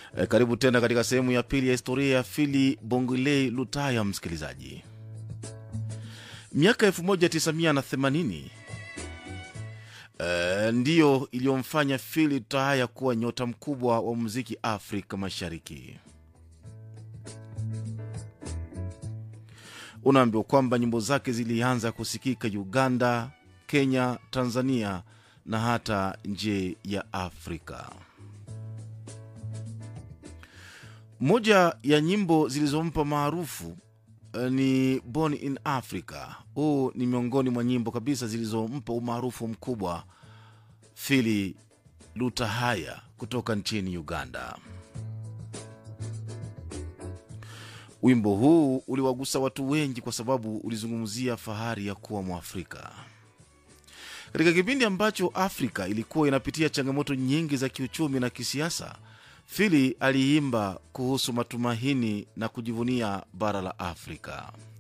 E, karibu tena katika sehemu ya pili ya historia ya Fili Bongolei Lutaya. Msikilizaji, miaka 1980 e, ndiyo iliyomfanya Fili Lutaya kuwa nyota mkubwa wa muziki Afrika Mashariki. Unaambiwa kwamba nyimbo zake zilianza kusikika Uganda, Kenya, Tanzania na hata nje ya Afrika. Moja ya nyimbo zilizompa maarufu eh, ni Born in Africa. Huu ni miongoni mwa nyimbo kabisa zilizompa umaarufu mkubwa Fili Lutahaya kutoka nchini Uganda. Wimbo huu uliwagusa watu wengi kwa sababu ulizungumzia fahari ya kuwa Mwafrika katika kipindi ambacho Afrika ilikuwa inapitia changamoto nyingi za kiuchumi na kisiasa. Fili aliimba kuhusu matumaini na kujivunia bara la Afrika.